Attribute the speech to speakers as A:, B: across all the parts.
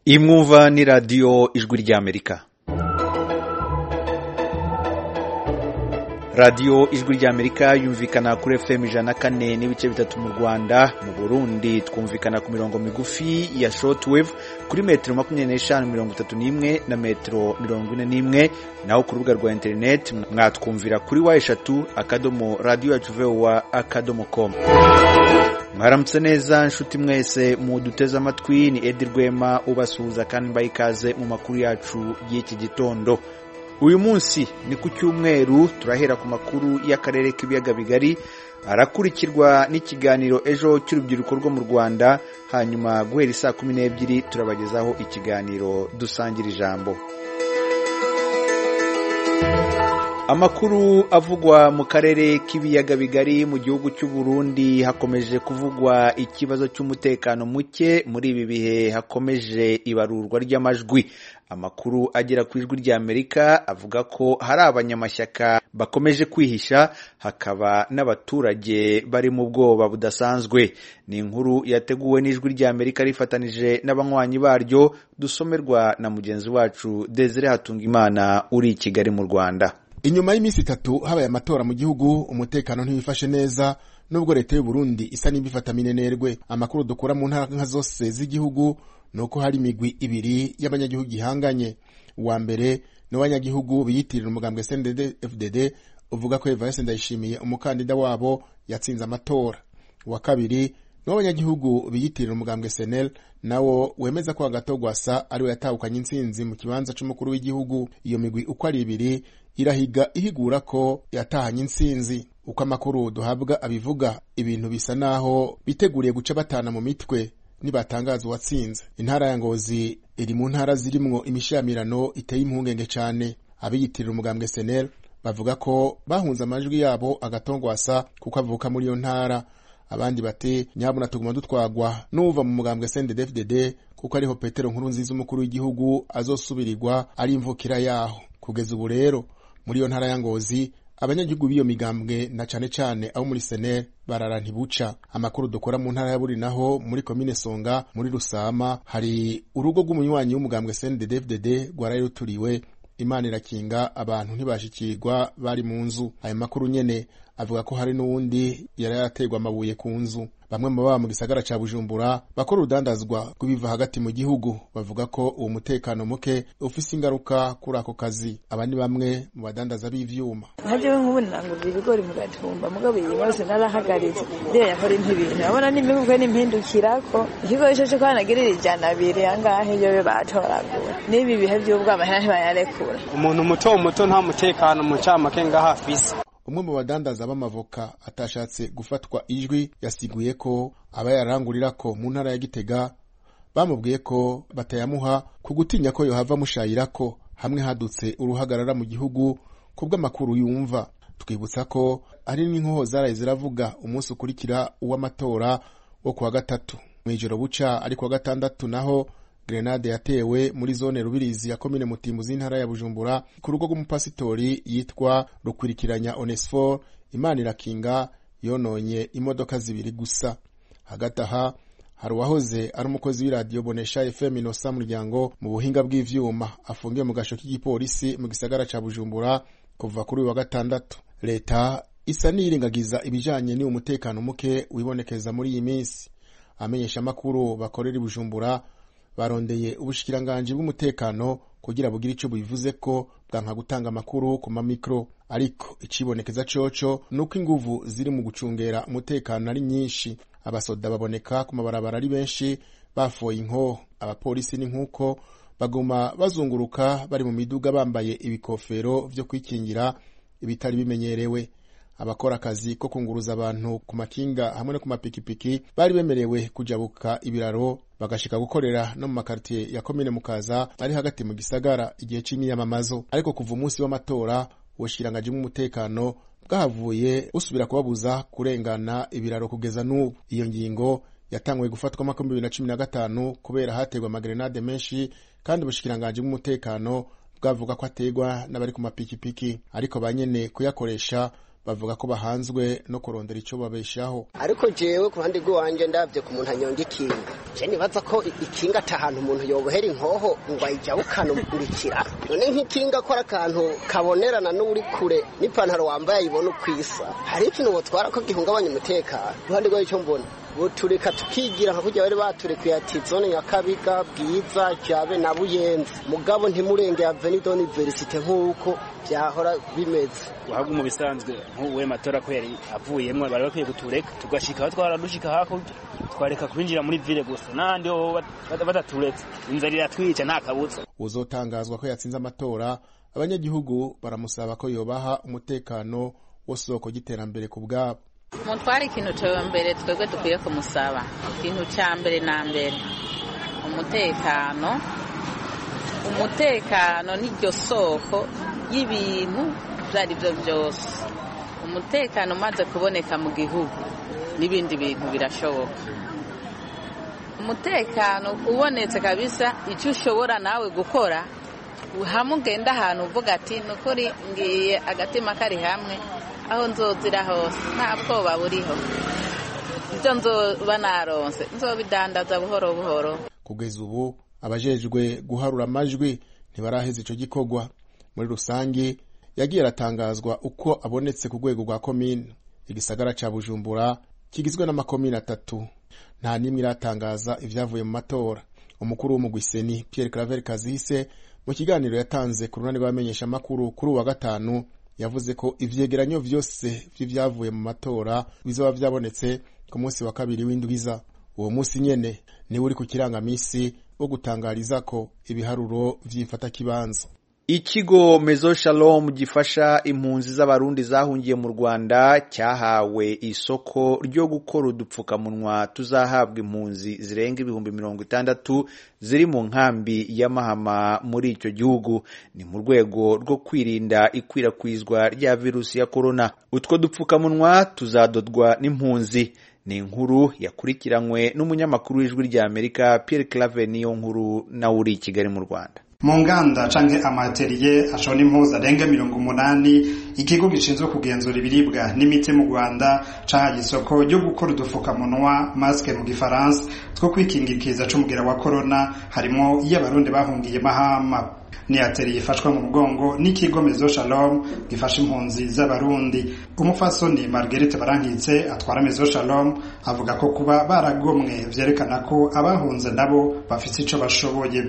A: imwumva ni radiyo ijwi ry'amerika radiyo ijwi ry'amerika yumvikana kuri fm ijana kane n'ibice bitatu mu rwanda mu burundi twumvikana ku mirongo migufi ya shortwave kuri metero makumyabiri n'eshanu mirongo itatu n'imwe na metero mirongo ine n'imwe naho ku rubuga rwa interineti mwatwumvira kuri wa eshatu akadomo radiyo yacu vowa akadomo komu mwaramutse neza nshuti mwese muduteze amatwi ni edi rwema ubasuhuza kandi mbaye ikaze mu makuru yacu y'iki gitondo uyu munsi ni ku cyumweru turahera ku makuru y'akarere k'ibiyaga bigari arakurikirwa n'ikiganiro ejo cy'urubyiruko rwo mu rwanda hanyuma guhera isaa kumi n'ebyiri turabagezaho ikiganiro dusangira ijambo amakuru avugwa mu karere k'ibiyaga bigari mu gihugu cy'u Burundi hakomeje kuvugwa ikibazo cy'umutekano muke muri ibi bihe hakomeje ibarurwa ry'amajwi amakuru agera ku ijwi rya amerika avuga ko hari abanyamashyaka bakomeje kwihisha hakaba n'abaturage bari mu bwoba budasanzwe ni inkuru yateguwe n'ijwi rya amerika rifatanije n'abanywanyi baryo dusomerwa na mugenzi wacu desire hatungimana uri i kigali mu rwanda
B: inyuma y'iminsi itatu habaye amatora mu gihugu umutekano ntiwifashe neza nubwo leta y'u Burundi isa n'ibifata minenerwe amakuru dukura mu ntara nka zose z'igihugu ni uko hari imigwi ibiri y'abanyagihugu ihanganye uwa mbere ni uw'abanyagihugu biyitirira umugambwe cndfdd uvuga ko evariste ndayishimiye umukandida wabo yatsinze amatora uwa kabiri ni uw'abanyagihugu biyitirira umugambwe senel nawo wemeza ko hagati gwasa ariwe yatahukanye intsinzi mu kibanza cy'umukuru w'igihugu iyo migwi uko ari ibiri irahiga ihigura ko yatahanye intsinzi uko amakuru duhabwa abivuga ibintu bisa naho biteguriye guca batana mu mitwe nibatangaza uwatsinze intara ya ngozi iri mu ntara zirimwo imishamirano iteye impungenge cyane abiyitirira umugambwe senel bavuga ko bahunze amajwi yabo agatongwasa kuko avuka muri iyo ntara abandi bati nyabuna tuguma dutwagwa n'uva mu mugambwe cndfdd kuko ariho petero nkuru nziza umukuru w'igihugu azosubirirwa ari imvukira yaho kugeza ubu rero muri iyo ntara ya ngozi abanyagihugu b'iyo migambwe na cane cane abo muri senere barara ntibuca amakuru dukora mu ntara ya buri naho muri komine songa muri rusama hari urugo rw'umunywanyi w'umugambwe cndfdd rwarari ruturiwe imana irakinga abantu ntibashikirwa bari mu nzu ayo makuru nyene avuga ko hari n'uwundi yari yaraterwa amabuye ku nzu bamwe mu baba mu gisagara ca bujumbura bakora urudandazwa rw'ibiva hagati mu gihugu bavuga ko uwo mutekano muke ufise ingaruka kuri ako kazi aba ni bamwe mu badandaza b'ivyuma
C: hajewe nk'ubu nangurira ibigori mu gatumba mugabo iyi yose narahagaritse ndiyo yakora intibintu abona n'imibukwe n'impindukirako ikigo ico co kwanagirira ijana abiri angahe yobe batoragura n'ibi bihe vy'ubwama ntibayarekura
D: umuntu muto muto nta mutekano mu camake ngaho afise
B: umwe mu badandaza b'amavoka atashatse gufatwa ijwi yasiguye ko aba yarangurira ko mu ntara ya gitega bamubwiye ko batayamuha ku gutinya ko yohava amushayira ko hamwe hadutse uruhagarara mu gihugu ku bw'amakuru yumva twibutsa ko ari n'inkoho zaraye ziravuga umunsi ukurikira uw'amatora wo kuwa gatatu mu ijoro buca ari kuwa gatandatu naho grenade yatewe muri zone rubirizi ya komine mutimu z'intara ya bujumbura ku rugo rw'umupasitori yitwa rukurikiranya onesfor imana irakinga yononye imodoka zibiri gusa hagati aha hari uwahoze ari umukozi w'iradiyo bonesha fm inosa muryango mu buhinga bw'ivyuma afungiwe mu gasho k'igipolisi mu gisagara ca bujumbura kuva kuri uyu wa gatandatu leta isa n'iyirengagiza ibijanye n'uwo mutekano muke wibonekeza muri iyi minsi amenyesha amakuru bakorera i bujumbura barondeye ubushikiranganje bw'umutekano kugira bugire ico bivuze ko bwanka gutanga amakuru ku mamikro ariko icibonekeza coco nuko inguvu ziri mu gucungera umutekano ari nyinshi abasoda baboneka ku mabarabara ari benshi bafoye inkoho abapolisi ni nk'uko baguma bazunguruka bari mu miduga bambaye ibikofero vyo kwikingira ibitari bimenyerewe abakora akazi ko kunguruza abantu ku makinga hamwe no ku mapikipiki bari bemerewe kujabuka ibiraro bagashika gukorera no mu makaritiye ya komine mukaza ari hagati mu gisagara igihe c'imyiyamamazo ariko kuva umunsi w'amatora ubushikiranganje bw'umutekano bwahavuye busubira kubabuza kurengana ibiraro kugeza n'ubu iyo ngingo yatanguye gufatwamo ako bibiri na cumi na gatanu kubera hategwa amagerenade menshi kandi ubushikiranganje bw'umutekano bwavuga ko ategwa n'abari ku mapikipiki ariko ba nyene kuyakoresha bavuga ko bahanzwe no kurondera icyo babeshaho
E: ariko jewe ku ruhande rw'iwanjye ndabye ku muntu anyonga ikinga je nibaza ko i- ikinga ata ahantu umuntu yobohera inkoho ngo ayijyahukane umurikira none nk'ikinga akora akantu kabonerana n'uri kure n'ipantaro wambaye ayibona uko isa hari ikintu botwara ko gihungabanya umutekano iruhande rwayo icyo mbona butureka tukigira nka kurya bari baturekuye ati zone nyakabiga bwiza jabe na buyenzi mugabo ntimurenge avenido niverisite nk'uko byahora bimeze
F: uhabwa mu bisanzwe nk'uwe matora ko yari avuyemo bari bakwiye kutureka tugashika aho twaradushika hakurya twareka kwinjira muri ville gusa n'ahandi ho bat- bat- bataturetse inzara iratwica nta kabutsa
B: uzotangazwa ko yatsinze amatora abanyagihugu baramusaba ko yobaha umutekano wo soko y'iterambere ku bwabo
G: umutware ikintu cya mbere twebwe dukwiye kumusaba ikintu cya mbere na mbere umutekano umutekano n'iryo soko y'ibintu ibyo ari byo byose umutekano umaze kuboneka mu gihugu n'ibindi bintu birashoboka umutekano ubonetse kabisa icyo ushobora nawe gukora hamwe ugenda ahantu uvuga ati ni ukuri ngiye agatima kari hamwe aho nzozira hose nta bwoba buriho ibyo nzoba naronse nzobidandaza buhoro buhoro
B: kugeza ubu abajejwe guharura amajwi ntibaraheza icyo gikorwa muri rusange yagiye aratangazwa uko abonetse ku rwego rwa komine igisagara cya bujumbura kigizwe n'amakomine atatu nta n'imwe iratangaza ibyavuye mu matora umukuru w'umugwiseni pierre claver kazise mu kiganiro yatanze ku ruhande rw'abamenyeshamakuru kuri uwa gatanu yavuze ko ivyegeranyo vyose vy'ivyavuye mu matora bizoba vyabonetse ku munsi wa kabiri w'indwiza uwo munsi nyene niwe uri ku kirangamisi wo gutangarizako ibiharuro vy'imfatakibanza
A: Ikigo Mezo Shalom gifasha impunzi z'abarundi zahungiye mu Rwanda cyahawe isoko ryo gukora udupfukamunwa tuzahabwa impunzi zirenga ibihumbi mirongo itandatu ziri mu nkambi ya Mahama muri icyo gihugu ni mu rwego rwo kwirinda ikwirakwizwa rya virusi ya corona utwo dupfukamunwa tuzadodwa n'impunzi ni inkuru yakurikiranywe n'umunyamakuru w'ijwi rya Amerika Pierre Claver niyo nkuru nawe uri i Kigali mu Rwanda
H: mu nganda canke amateriye ashona impuzu arenga mirongo umunani ikigo gishinzwe kugenzura ibiribwa n'imiti mu rwanda cahaye isoko ryo gukora udufukamunwa masike mu gifaransa two kwikingikiza c'umugera wa korona harimwo iyo abarundi bahungiye mahama ni ateriye ifashwa mu mugongo n'ikigo mezo shalom gifasha impunzi z'abarundi umufasoni marguerite barankitse atwara mezo shalom avuga ko kuba baragomwe vyerekana ko abahunze nabo bafise ico bashoboye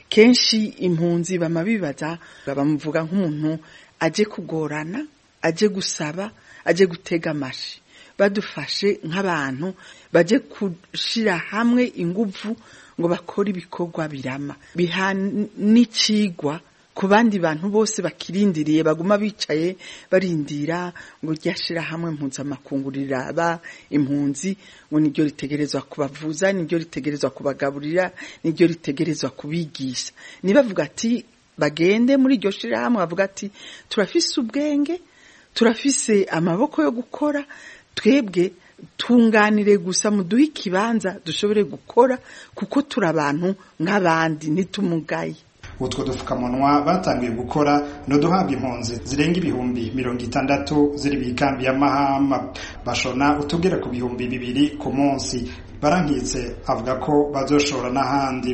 I: kenshi impunzi bama bibaza bamuvuga nk'umuntu aje kugorana aje gusaba aje gutega amashi badufashe nk'abantu baje gushira hamwe inguvu ngo bakore ibikorwa birama biha n'icigwa ku bandi bantu bose bakirindiriye baguma bicaye barindira ngo ryashira hamwe mpuzamakungu riraba impunzi ngo niryo ritegerezwa kubavuza niryo ritegerezwa kubagaburira niryo ritegerezwa kubigisha nibavuga ati bagende muri iryo shirahamwe bavuga ati turafise ubwenge turafise amaboko yo gukora twebwe tunganire gusa muduhe ikibanza dushobore gukora kuko turi abantu nk'abandi ntitumugaye
H: utwo dupfukamunwa batangiye gukora no duhabwa impunzi zirenga ibihumbi mirongo itandatu ziri mu ikambi ya mahama bashona utugera ku bihumbi bibiri ku munsi barankitse avuga ko bazoshora n'ahandi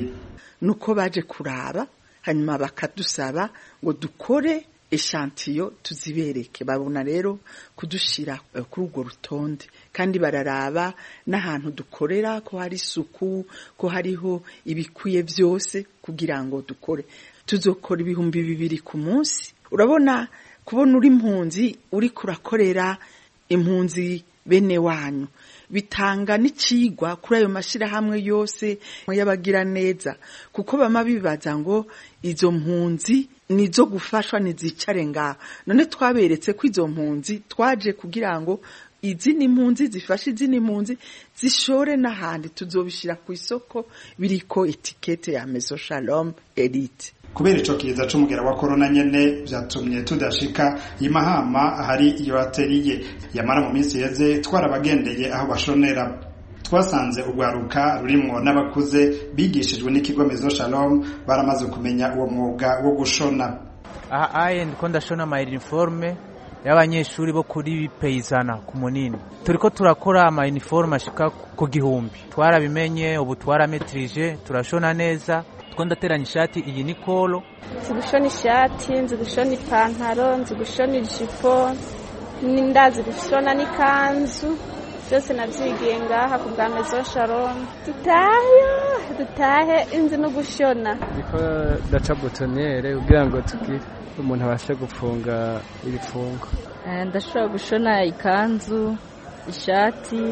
I: nuko baje kuraba hanyuma bakadusaba ngo dukore eshantiyo tuzibereke babona rero kudushira eh, kuri urwo rutonde kandi bararaba n'ahantu dukorera ko hari isuku ko hariho ibikwiye byose kugira ngo dukore tuzokora ibihumbi bibiri ku munsi urabona kubona uri impunzi uri kurakorera impunzi bene wanyu bitanga n'icigwa kuri ayo mashyirahamwe yose y'abagira neza kuko bama bibaza ngo izo mpunzi nizo gufashwa ntizicare ngaho none twaberetse ko izo mpunzi twaje kugira ngo izindi mpunzi zifashe izindi mpunzi zishore n'ahandi tuzobishyira ku isoko biriko etikete ya meso shalom elite
H: kubera ico kiza c'umugera wa korona nyene vyatumye tudashika i mahama ahari iyo ateriye yamara mu minsi yeze twarabagendeye aho bashonera twasanze urwaruka rurimwo n'abakuze bigishijwe n'ikigo mezo shalom baramaze kumenya uwo mwuga wo gushona
J: aha ayi ndiko ndashona my uniforme y'abanyeshuri bo kuri peyizana ku munini turi ko turakora ama uniforme ashika ku gihumbi twarabimenye ubu twarametrije turashona neza two ndateranya ishati iyi ni kolo
K: nzi gushona ishati nzi gushona ipantaro nzi gushona ijipo ndazi gushona n'ikanzu byose nabyigiye ngaha ku bwa mezo sharoni dutahe dutahe inzi no gushona
L: niko daca butonere kugira ngo tugire umuntu abashe gufunga ibifungo
M: ndashobora gushona ikanzu ishati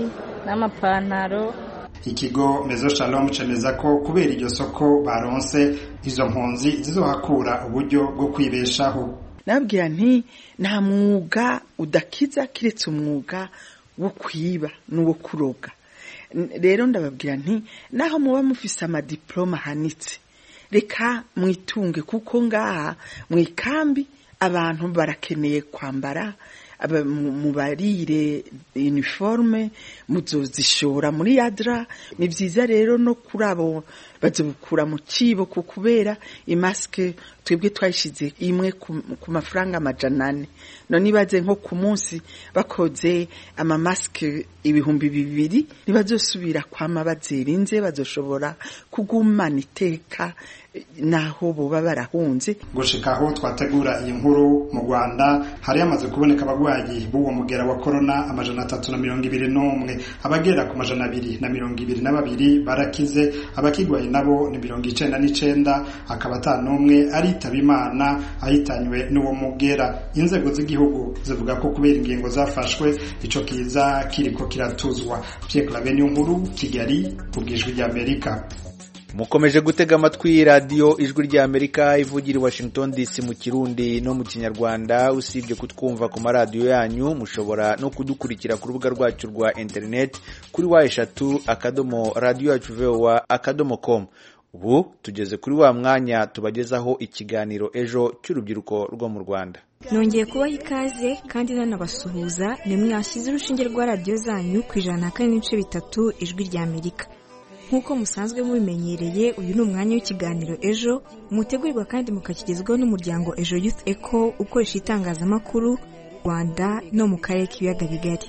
M: n'amapantaro
H: ikigo mezo shalom cemeza ko kubera iryo soko baronse izo mpunzi zizohakura uburyo bwo kwibeshaho
I: nabwira nti nta mwuga udakiza kiretse umwuga wo kwiba n'uwo kuroga rero ndababwira nti naho muba mufise amadiporoma ahanitse reka mwitunge kuko ngaha mu ikambi abantu barakeneye kwambara mubarire iniforume muzozishora muri yadra ni byiza rero no kuri abo bazibukura mu kibo ku kubera imasike twebwe twayishyize imwe ku mafaranga amajana ane none ibaze nko ku munsi bakoze amamasike ibihumbi bibiri ntibazosubira kwama bazirinze bazoshobora kugumana iteka naho buba barahunze
H: gushika aho twategura iyi nkuru mu rwanda hari hamaze kuboneka abagwayi b'uwo mugera wa korona amajana atatu na mirongo ibiri n'umwe abagera ku majana abiri na mirongo ibiri na babiri barakize abakigwaye nabo ni mirongo icenda n'icenda akaba ata n'umwe aritaba imana ahitanywe n'uwo mugera inzego z'igihugu zivuga ko kubera ingingo zafashwe ico kiza kiriko kiratuzwa pierre clave niyo nkuru kigali ku bw'ijwi ry'amerika
A: mukomeje gutega amatwi radiyo ijwi rya amerika ivugira i washington dc mu kirundi no mu kinyarwanda usibye kutwumva ku maradiyo yanyu mushobora no kudukurikira ku rubuga rwacu rwa interineti kuri wa eshatu akadomo radiyo yacu vowa akadomo komu ubu tugeze kuri wa mwanya tubagezaho ikiganiro ejo cy'urubyiruko rwo mu rwanda
N: nongeye kubaha ikaze kandi nanabasuhuza ni mwashyize urushinge rwa radiyo zanyu ku ijana na kane n'ibice bitatu ijwi rya amerika nk'uko musanzwe mubimenyereye uyu ni umwanya w'ikiganiro ejo mutegurirwa kandi mukakigezwaho n'umuryango ejo youth eco ukoresha itangazamakuru rwanda no mu karere k'ibiyaga bigari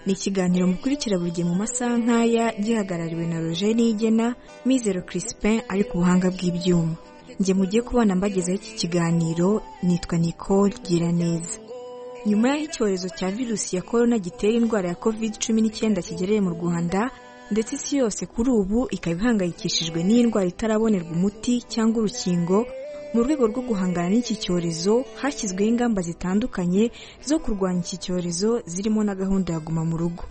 N: ni ikiganiro mukurikira buri gihe mu masaha nk'aya gihagarariwe na roger nigena mizero crispin ari ku buhanga bw'ibyuma njye mugiye kubona mbagezaho iki kiganiro nitwa nicole giraneza nyuma y'aho icyorezo cya virusi ya korona gitera indwara ya covid cumi n'icyenda kigereye mu rwanda ndetse isi yose kuri ubu ikaba ihangayikishijwe n'iyi ndwara itarabonerwa umuti cyangwa urukingo mu rwego rwo guhangana n'iki cyorezo hashyizweho ingamba zitandukanye zo kurwanya iki cyorezo zirimo na gahunda ya guma mu rugo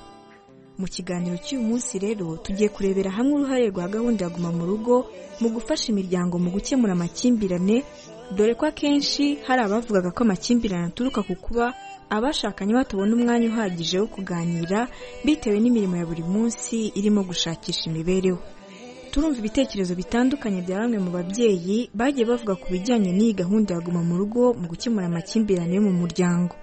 N: mu kiganiro cy'uyu munsi rero tugiye kurebera hamwe uruhare rwa gahunda ya guma mu rugo mu gufasha imiryango mu gukemura amakimbirane dore ko akenshi hari abavugaga ko amakimbirane aturuka ku kuba abashakanye batabona umwanya uhagije wo kuganira bitewe n'imirimo ya buri munsi irimo gushakisha imibereho turumva ibitekerezo bitandukanye bya bamwe mu babyeyi bagiye bavuga ku bijyanye n'iyi gahunda ya guma mu rugo mu gukemura amakimbirane yo mu muryango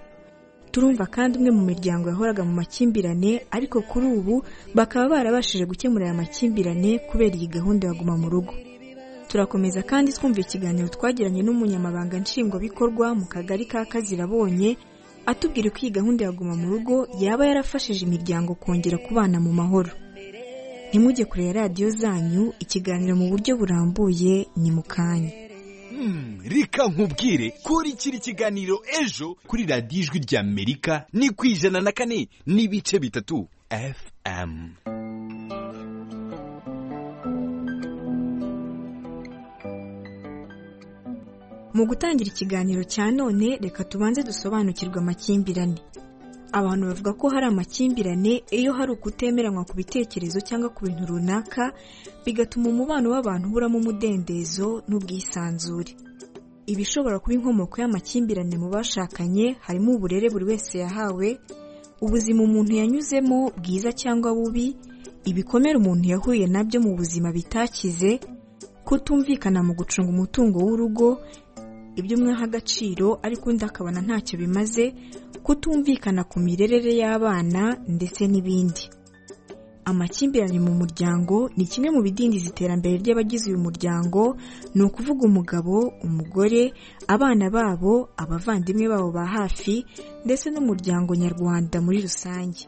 N: turumva kandi umwe mu miryango yahoraga mu makimbirane ariko kuri ubu bakaba barabashije gukemura aya makimbirane kubera iyi gahunda ya guma mu rugo turakomeza kandi twumva ikiganiro twagiranye n'umunyamabanga nshingwabikorwa mu kagari ka kazirabonye atubwira uko iyi gahunda ya guma mu rugo yaba yarafashije imiryango kongera kubana mu mahoro ntimujye kureba radiyo zanyu ikiganiro mu buryo burambuye ni mu kanya
O: reka nkubwire kurikira ikiganiro ejo kuri radiyo ijwi rya amerika ni ku ijana na kane n'ibice bitatu fm
N: mu gutangira ikiganiro cya none reka tubanze dusobanukirwe amakimbirane abantu bavuga ko hari amakimbirane iyo hari ukutemeranywa ku bitekerezo cyangwa ku bintu runaka bigatuma umubano w'abantu uburamo umudendezo n'ubwisanzure ibishobora kuba inkomoko y'amakimbirane mu bashakanye harimo uburere buri wese yahawe ubuzima umuntu yanyuzemo bwiza cyangwa bubi ibikomere umuntu yahuye nabyo mu buzima bitakize kutumvikana mu gucunga umutungo w'urugo ibyo umwe aha agaciro ariko undi akabona ntacyo bimaze kutumvikana ku mirerere y'abana ndetse n'ibindi amakimbirane mu muryango ni kimwe mu bidindiza iterambere ry'abagize uyu muryango ni ukuvuga umugabo umugore abana babo abavandimwe babo ba hafi ndetse n'umuryango nyarwanda muri rusange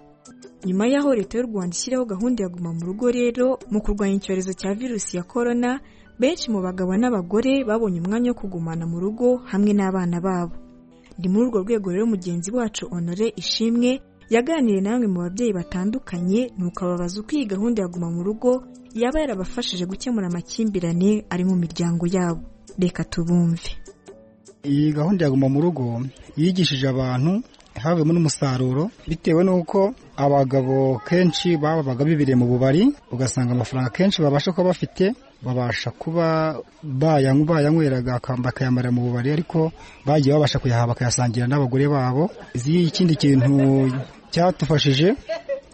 N: nyuma y'aho leta y'u rwanda ishyiraho gahunda ya guma mu rugo rero mu kurwanya icyorezo cya virusi ya korona benshi mu bagabo n'abagore babonye umwanya wo kugumana mu rugo hamwe n'abana babo ni muri urwo rwego rero mugenzi wacu honore ishimwe yaganiriye na bamwe mu babyeyi batandukanye ni ukababaza uko iyi gahunda ya guma mu rugo yaba yarabafashije gukemura amakimbirane ari mu miryango yabo reka tubumve
P: iyi gahunda ya guma mu rugo yigishije abantu havuyemo n'umusaruro bitewe n'uko abagabo kenshi babaga bibiriye mu bubari ugasanga amafaranga kenshi babasha kuba bafite babasha kuba bayanywa bayanyweraga bakayamara mu bubari ariko bagiye babasha kuyaha bakayasangira n'abagore babo ikindi kintu cyatufashije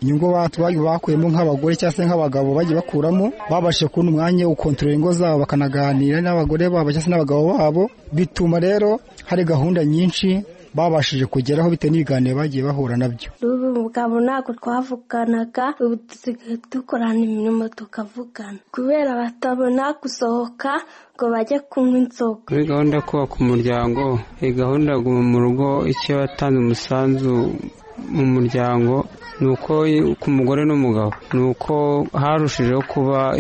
P: inyungu bakuyemo nk'abagore cyangwa se nk'abagabo bagiye bakuramo babashije kubona umwanya wo gukontorora ingo zabo bakanaganira n'abagore babo cyangwa se n'abagabo babo bituma rero hari gahunda nyinshi babashije kugeraho bitewe n'ibiganiro bagiye bahura nabyo
Q: mugabo ntabwo twavuganaga ubu dusigaye dukorana imirimo tukavugana kubera batabona gusohoka ngo bajye kunywa inzoga
L: kuri gahunda yo kubaka umuryango iyi gahunda yo guma mu rugo icyo yatanze umusanzu mu muryango ni uko ku mugore n'umugabo ni uko harushijeho kuba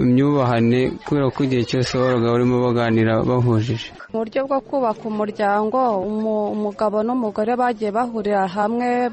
L: imyubahane kubera ko igihe cyose babaga barimo baganira bahujije
R: mu buryo bwo kubaka umuryango umugabo n'umugore bagiye bahurira hamwe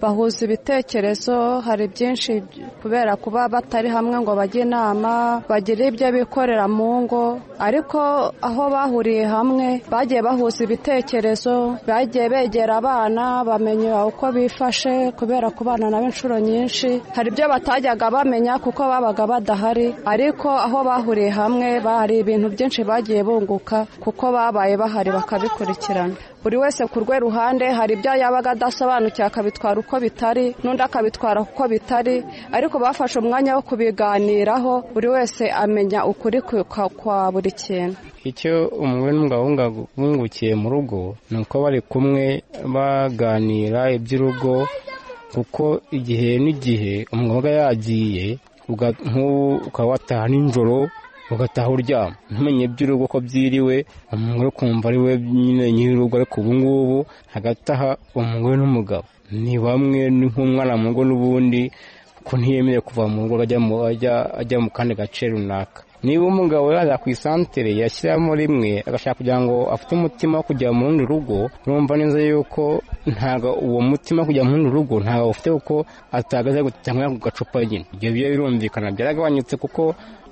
R: bahuza ibitekerezo hari byinshi kubera kuba batari hamwe ngo bajye inama bagire ibyo bikorera mu ngo ariko aho bahuriye hamwe bagiye bahuza ibitekerezo bagiye begera abana bamenya uko bifashe kubera kubana nabo inshuro nyinshi hari ibyo batajyaga bamenya kuko babaga badahari ariko aho bahuriye hamwe hari ibintu byinshi bagiye bunguka kuko babaye bahari bakabikurikirana buri wese ku rwe ruhande hari ibyo yabaga adasobanukiwe akabitwara uko bitari n'undi akabitwara uko bitari ariko bafashe umwanya wo kubiganiraho buri wese amenya ukuri kwa buri kintu
L: icyo umugore n'umugabo bungukiye mu rugo ni uko bari kumwe baganira iby'urugo kuko igihe n'igihe umugabo yagiye nk'ubu ukaba wataha nijoro ugataha uryama ntumenye iby'urugo ko byiriwe umugore ukumva ari we nyine nyir'urugo ariko ubu ngubu hagati aha umugore n'umugabo ni bamwe ni nk'umwana mu rugo n'ubundi ko ntiyemeye kuva mu rugo ajya mu kandi gace runaka niba umugabo yaza ku isantere yashyiramo rimwe agashaka kugira ngo afite umutima wo kujya mu rundi rugo urumva neza yuko ntabwo uwo mutima wo kujya mu rundi rugo ntabwo ufite kuko atagaze gutanga ku gacupa nyine ibyo biba birumvikana byaragabanyutse kuko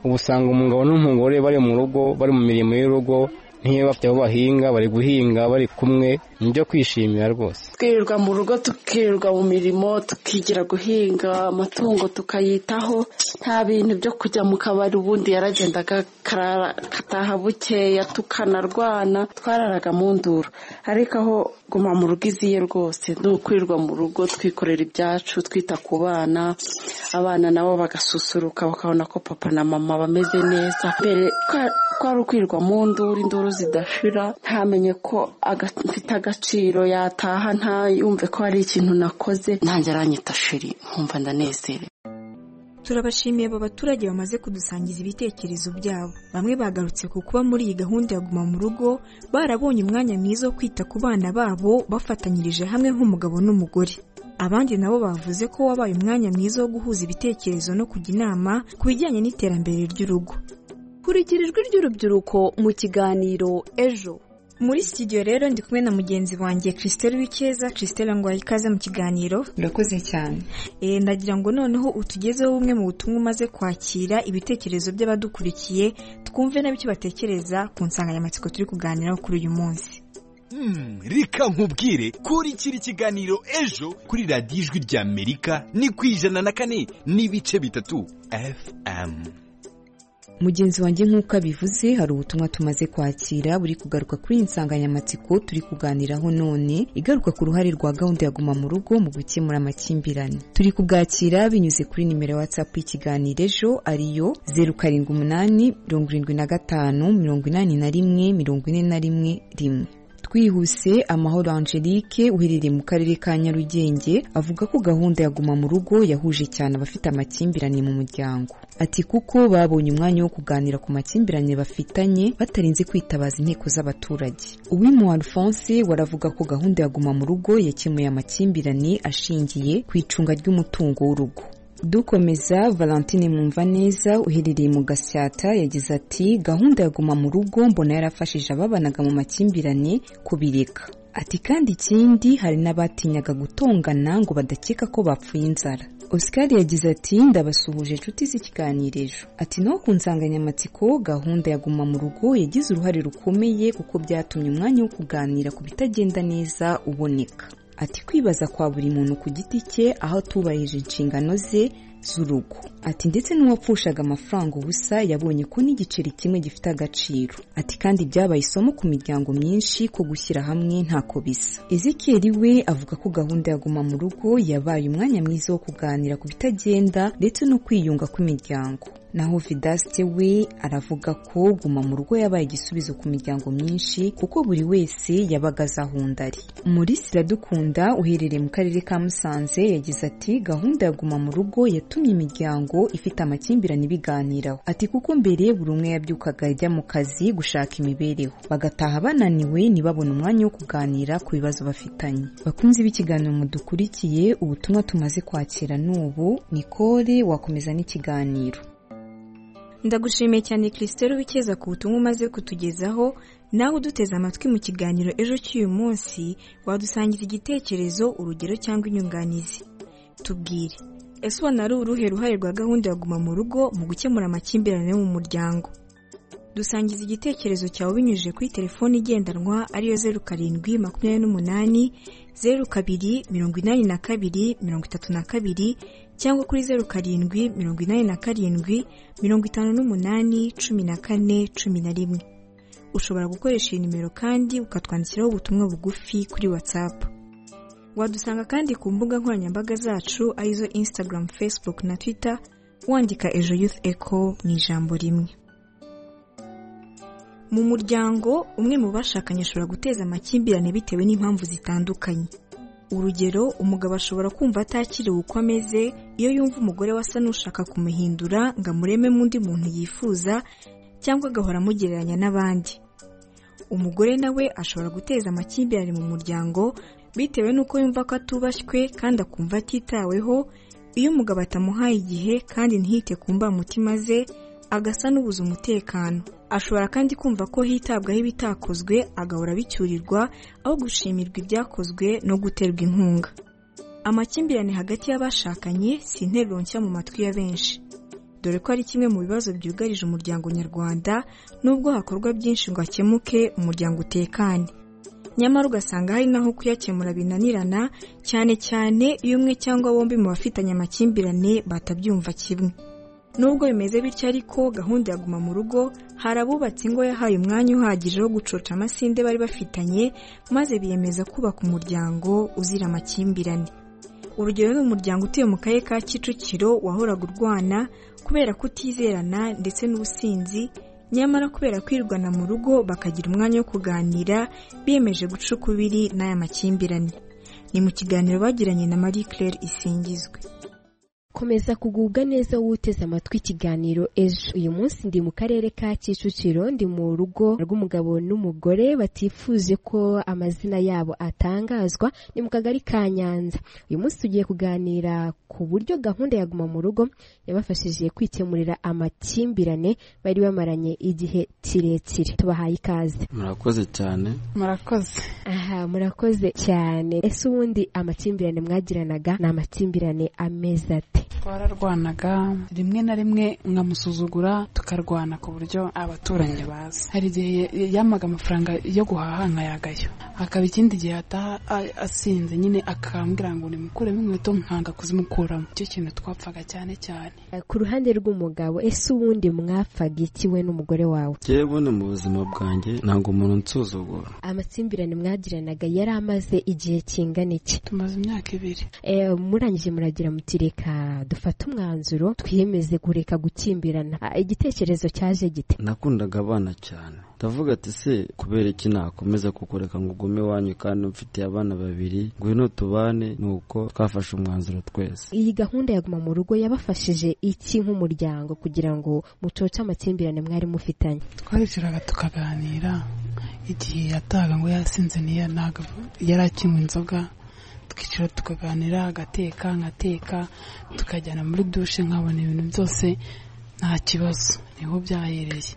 L: ubu usanga umugabo n'umugore bari mu rugo bari mu mirimo y'urugo niba bafite aho bahinga bari guhinga bari kumwe ni ibyo kwishimira rwose
S: twirirwa mu rugo tukirirwa mu mirimo tukigira guhinga amatungo tukayitaho nta bintu byo kujya mu kabari ubundi yaragendaga akataha bukeya tukanarwana twararaga mu nduru ariko aho guma mu rugo iziye rwose ni ukwirirwa mu rugo twikorera ibyacu twita ku bana abana nabo bagasusuruka bakabona ko papa na mama bameze neza mbere twari ukwirirwa mu nduru induru zidashira ntamenye ko mfite agaciro yataha ntayumve ko hari ikintu nakoze ntange aranyita shiri nkumva ndanezerewe
N: turabashimiye aba baturage bamaze kudusangiza ibitekerezo byabo bamwe bagarutse ku kuba muri iyi gahunda ya guma mu rugo barabonye umwanya mwiza wo kwita ku bana babo bafatanyirije hamwe nk'umugabo n'umugore abandi nabo bavuze ko wabaye umwanya mwiza wo guhuza ibitekerezo no kujya inama ku bijyanye n'iterambere ry'urugo
T: kurikira ijwi ry'urubyiruko mu kiganiro ejo
N: muri studio rero ndi kumwe na mugenzi wanjye christelle w'icyeza christelle ngo ikaze mu kiganiro
U: urakoze cyane
N: e, ndagira ngo noneho utugezeho bumwe mu butumwa umaze kwakira ibitekerezo by'abadukurikiye twumve nabo icyo batekereza ku nsanganyamatsiko turi kuganiraho kuri uyu munsi
O: Hmm, reka nkubwire kurikira ikiganiro ejo kuri radiyo ijwi ry'amerika ni ku ijana na kane n'ibice bitatu fm
U: mugenzi wanjye nk'uko abivuze hari ubutumwa tumaze kwakira buri kugaruka kuri iyi nsanganyamatsiko turi kuganiraho none igaruka ku ruhare rwa gahunda ya guma mu rugo mu gukemura amakimbirane turi kubwakira binyuze kuri nimero ya watsapu y'ikiganiro ejo ariyo zeru karindwi umunani mirongo irindwi na gatanu mirongo inani na rimwe mirongo ine na rimwe rimwe twihuse amahoro angelique uherereye mu karere ka nyarugenge avuga ko gahunda ya guma mu rugo yahuje cyane abafite amakimbirane mu muryango ati kuko babonye umwanya wo kuganira ku makimbirane bafitanye batarinze kwitabaza inteko z'abaturage uwimu alphonse waravuga ko gahunda ya guma mu rugo yakemuye amakimbirane ashingiye ku icunga ry'umutungo w'urugo dukomeza valentine Mumvaneza uherereye mu gasyata yagize ati gahunda ya guma mu rugo mbona yarafashije ababanaga mu makimbirane kubireka ati kandi ikindi hari n'abatinyaga gutongana ngo badakeka ko bapfuye inzara oscar yagize ati ndabasuhuje inshuti z'ikiganiro ejo ati naho ku nsanganyamatsiko gahunda ya guma mu rugo yagize uruhare rukomeye kuko byatumye umwanya wo kuganira ku bitagenda neza uboneka ati kwibaza kwa buri muntu ku giti cye aho atubahije inshingano ze z'urugo ati ndetse n'uwapfushaga amafaranga ubusa yabonye ko n'igiceri kimwe gifite agaciro ati kandi byabaye isomo ku miryango myinshi ko gushyira hamwe ntako bisa ezekiyeri we avuga ko gahunda ya guma mu rugo yabaye umwanya mwiza wo kuganira ku bitagenda ndetse no kwiyunga kw'imiryango naho vidasite we aravuga ko guma mu rugo yabaye igisubizo ku miryango myinshi kuko buri wese yabaga azahunda ari muri siradukunda uherereye mu karere ka musanze yagize ati gahunda ya guma mu rugo yatumye imiryango ifite amakimbirane ibiganiraho ati kuko mbere buri umwe yabyukaga ajya mu kazi gushaka imibereho bagataha bananiwe ntibabone umwanya wo kuganira ku bibazo bafitanye bakunze b'ikiganiro mudukurikiye ubutumwa tumaze kwakira n'ubu nikore wakomeza n'ikiganiro
N: ndagushimiye cyane christelle wikeza ku butumwa umaze kutugezaho nawe uduteze amatwi mu kiganiro ejo cy'uyu munsi wadusangira igitekerezo urugero cyangwa inyunganizi tubwire ese ubona ari uruhe ruhare rwa gahunda ya guma mu rugo mu gukemura amakimbirane yo mu muryango dusangiza igitekerezo cyawe binyujije kuri telefone igendanwa ariyo zeru karindwi makumyabiri n'umunani zeru kabiri mirongo inani na kabiri mirongo itatu na kabiri cyangwa kuri zeru karindwi mirongo inani na karindwi mirongo itanu n'umunani cumi na kane cumi na rimwe ushobora gukoresha iyi nimero kandi ukatwandikiraho ubutumwa bugufi kuri watsapu wadusanga kandi ku mbuga nkoranyambaga zacu arizo instagram facebook na twitter wandika ejo youth echo mu ijambo rimwe mu muryango umwe mu bashakanye ashobora guteza amakimbirane bitewe n'impamvu zitandukanye urugero umugabo ashobora kumva atakiriwe uko ameze iyo yumva umugore wasa n'ushaka kumuhindura ngo amurememo undi muntu yifuza cyangwa agahora amugereranya n'abandi umugore nawe ashobora guteza amakimbirane mu muryango bitewe n'uko yumva ko atubashywe kandi akumva atitaweho iyo umugabo atamuhaye igihe kandi ntihite ku mbamutima ze agasa n'ubuze umutekano ashobora kandi kumva ko hitabwaho ibitakozwe agahora abicyurirwa aho gushimirwa ibyakozwe no guterwa inkunga amakimbirane hagati y'abashakanye si interuro nshya mu matwi ya benshi dore ko ari kimwe mu bibazo byugarije umuryango nyarwanda n'ubwo hakorwa byinshi ngo akemuke umuryango utekane nyamara ugasanga hari n'aho kuyakemura binanirana cyane cyane iyo umwe cyangwa bombi mu bafitanye amakimbirane batabyumva kimwe nubwo bimeze bityo ariko gahunda ya guma mu rugo hari abubatse ingo yahaye umwanya uhagije wo gucoca amasinde bari bafitanye maze biyemeza kubaka umuryango uzira amakimbirane urugero ni umuryango utuye mu karere ka kicukiro wahoraga urwana kubera kutizerana ndetse n'ubusinzi nyamara kubera kwirwana mu rugo bakagira umwanya wo kuganira biyemeje guca ukubiri n'aya makimbirane ni mu kiganiro bagiranye na marie claire isingizwe
C: komeza kugubwa neza wowe uteze amatwi ikiganiro ejo uyu munsi ndi mu karere ka kicukiro ndi mu rugo rw'umugabo n'umugore batifuje ko amazina yabo atangazwa ni mu kagari ka nyanza uyu munsi tugiye kuganira ku buryo gahunda ya guma mu rugo yabafashije kwikemurira amakimbirane bari bamaranye igihe kirekire tubahaye ikaze
V: murakoze cyane
W: murakoze
C: aha murakoze cyane ese ubundi amakimbirane mwagiranaga ni amakimbirane ameze ate
W: twararwanaga rimwe na rimwe nkamusuzugura tukarwana ku buryo abaturanyi bazi hari igihe yamaga amafaranga yo guhaha nkayagayo akaba ikindi gihe ataha asinze nyine akambwira ngo nimukuremo inkweto nkanga kuzimukuramo icyo kintu twapfaga cyane cyane
C: ku ruhande rw'umugabo ese ubundi mwapfaga iki we n'umugore wawe
V: yewe ni mu buzima bwanjye ntabwo umuntu nsuzugura
C: amakimbirane mwagiranaga yari amaze igihe kingana iki
W: tumaze imyaka ibiri
C: murangije muragira mutireka dufate umwanzuro twiyemeze kureka gukimbirana igitekerezo cyaje gite
V: nakundaga abana cyane ndavuga ati se kubera iki nakomeza kukureka ngo ugume iwanyu kandi mfitiye abana babiri ngwino tubane ni uko twafashe umwanzuro twese
C: iyi gahunda ya guma mu rugo yabafashije iki nk'umuryango kugira ngo mucoce amakimbirane mwari mufitanye
W: twarishyuraga tukaganira igihe yataga ngo yasinze niyo ntabwo yari akinywa inzoga twicara tukaganira agateka nkateka tukajyana muri dushe nkabona ibintu byose nta kibazo niho byahereye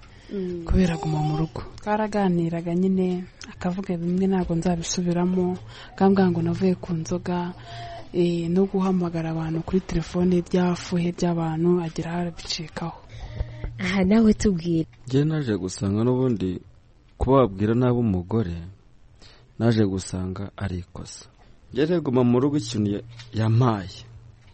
W: kubera guma mu rugo twaraganiraga nyine akavuga bimwe ntabwo nzabisubiramo akambwira ngo navuye ku nzoga eh, no guhamagara abantu kuri telefone byafuhe by'abantu agira aho arabicikaho
C: aha nawe tubwira
V: njye naje gusanga n'ubundi kuba wabwira nabi umugore naje gusanga ari ikosa njye reguma mu rugo ikintu ya- yampaye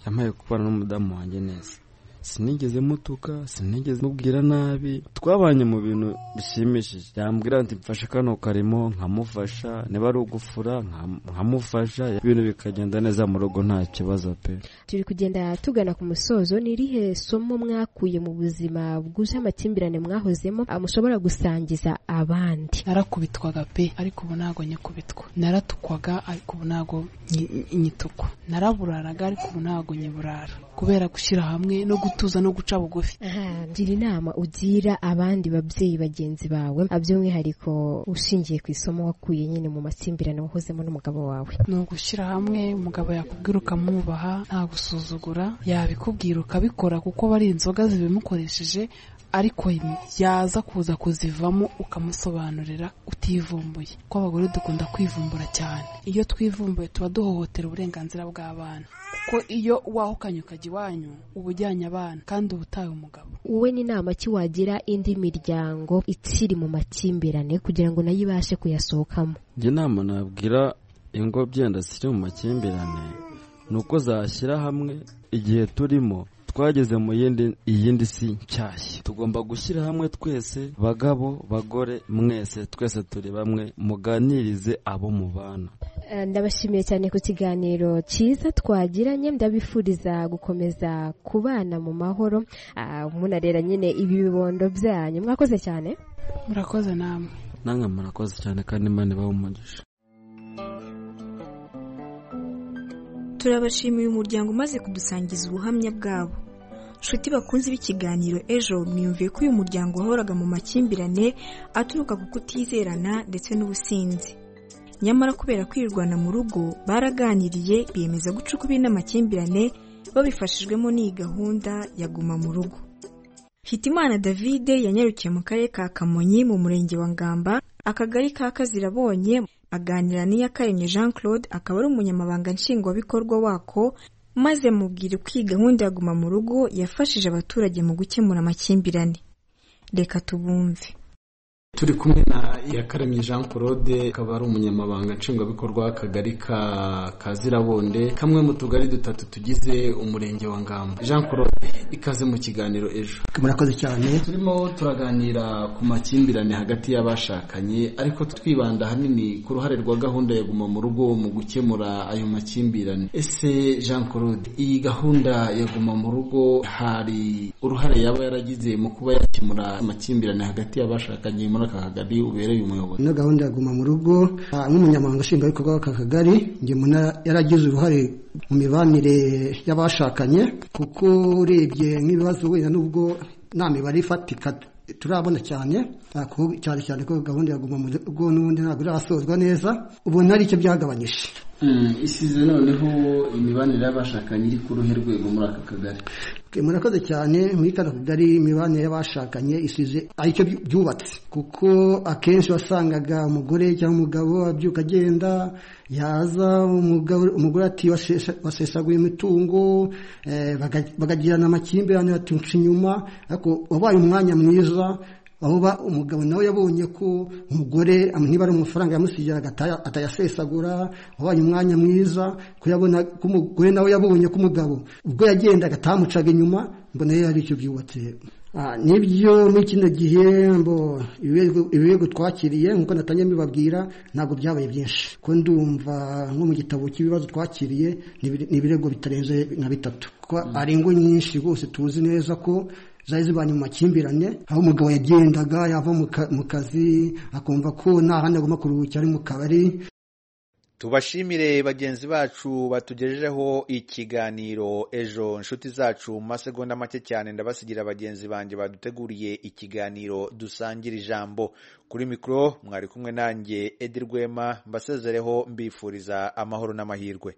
V: yampaye kubana n'umudamu wanjye neza sinigeze mutuka sinigeze mubwira nabi twabanye mu bintu bishimishije yambwira ati mfashe kano karimo nkamufasha niba ari ugufura nkam- nkamufasha ibintu bikagenda neza mu rugo nta kibazo pe
C: turi kugenda tugana ku musozo ni irihe somo mwakuye mu buzima bwuje amakimbirane mwahozemo ah, mushobora gusangiza abandi
W: narakubitwaga pe ariko ubu ntabwo nyikubitwa naratukwanga ariko ubu ntabwo nyi- nyitukwa naraburaraga ariko ubu ntabwo nyiburara kubera gushyira hamwe no gutuza no guca bugufi
C: Aha, gira inama ugira abandi babyeyi bagenzi bawe ah, by'umwihariko ushingiye ku isomo wakuye nyine mu makimbirane wahozemo n'umugabo wawe
W: ni ugushyira hamwe umugabo yakubwira ukamwubaha nta gusuzugura yabikubwira ukabikora kuko bari inzoga zibimukoresheje ariko yaza kuza kuzivamo ukamusobanurira utivumbuye kuko abagore dukunda kwivumbura cyane iyo twivumbuye tuba duhohotera uburenganzira bw'abana kuko iyo wahukanye ukajya iwanyu uba ujyanye abana kandi uba utaye umugabo
C: wowe n'inama ki wagira indi miryango ikiri mu makimbirane kugira ngo nayo ibashe kuyasohokamo
V: njye inama nabwira ingo byenda ziri mu makimbirane ni uko zashyira hamwe igihe turimo twageze mu yindi iyindi si nshyashya tugomba gushyira hamwe twese bagabo bagore mwese twese turi bamwe muganirize abo mubana
C: Eh, ndabashimiye cyane ku kiganiro cyiza twagiranye ndabifuriza gukomeza kubana mu mahoro Ah, munarera nyine ibibondo byanyu mwakoze cyane
W: murakoze namwe
V: namwe murakoze cyane kandi imana ibahe umugisha
N: turabashimiye umuryango umaze kudusangiza ubuhamya bwabo nshuti bakunze b'ikiganiro ejo mwiyumviye ko uyu muryango wahoraga mu makimbirane aturuka ku kutizerana ndetse n'ubusinzi nyamara kubera kwirwana mu rugo baraganiriye biyemeza guca ukubiri n'amakimbirane babifashijwemo n'iyi gahunda ya guma mu rugo Hitimana David yanyarukiye mu karere ka Kamonyi mu murenge wa Ngamba akagari ka Kazirabonye aganira n'Iyakaremye Jean Claude akaba ari umunyamabanga nshingwabikorwa wako maze mubwira uko iyi gahunda ya guma mu rugo yafashije abaturage mu gukemura amakimbirane reka tubumve
D: turi kumwe na iyakaremye jean claude akaba ari umunyamabanga nshingwabikorwa w'akagari ka kazirabonde kamwe mu tugari dutatu tugize umurenge wa ngamba jean claude ikaze mu kiganiro ejo
E: murakoze cyane
D: turimo turaganira ku makimbirane hagati y'abashakanye ariko twibanda ahanini ku ruhare rwa gahunda ya guma mu rugo mu gukemura ayo makimbirane ese jean claude iyi gahunda ya guma mu rugo hari uruhare yaba yaragize mu kuba yakemura amakimbirane hagati y'abashakanye muri aka kagari ubereye umuyobozi
E: ino gahunda ya guma mu rugo ah, nk'umunyamabanga nshingwabikorwa w'aka kagari njye mbona yaragize uruhare mu mibanire y'abashakanye kuko urebye nk'ibibazo wenda n'ubwo nta mibare ifatika turabona cyane ah, ku- cyane cyane ko gahunda ya guma mu rugo n'ubundi ntabwo irasozwa neza ubona ari cyo byagabanyije
D: Hmm, isize noneho imibanire y'abashakanye iri ku ruhe rwego muri aka kagari
E: Okay, murakoze cyane muri kano kagari imibanire y'abashakanye isize aricyo byu- byubatse kuko akenshi wasangaga umugore cyangwa umugabo abyuka agenda yaza umugabo- umugore ati "Wasesa- wasesaguye imitungo eh, baga- bagagirana amakimbirane batunca inyuma ariko wabaye umwanya mwiza aho ba umugabo nawe yabonye ko umugore am- niba ari amafaranga yamusigira agata- atayasesagura wabaye umwanya mwiza ko yabona ko umugore nawe yabonye ko umugabo ubwo yagendaga atamucaga inyuma mbona rero ari icyo byubatse Ah, nibyo muri kino gihe mbo ibirego- ibirego twakiriye nkuko natangiye mbibabwira ntabwo byabaye byinshi ko ndumva nko mu gitabo cy'ibibazo twakiriye ni ibire- ni ibirego bitarenze nka bitatu ko ari ingo nyinshi rwose tuzi neza ko zari zibanye mu makimbirane aho umugabo yagendaga yava mu kazi akumva ko nta handi agomba kuruhukira ari mu kabari
A: tubashimire bagenzi bacu batugejejeho ikiganiro ejo inshuti zacu mu masegonda make cyane ndabasigira bagenzi banjye baduteguriye ikiganiro dusangira ijambo kuri mikoro mwari kumwe nanjye edi rwema mbasezereho mbifuriza amahoro n'amahirwe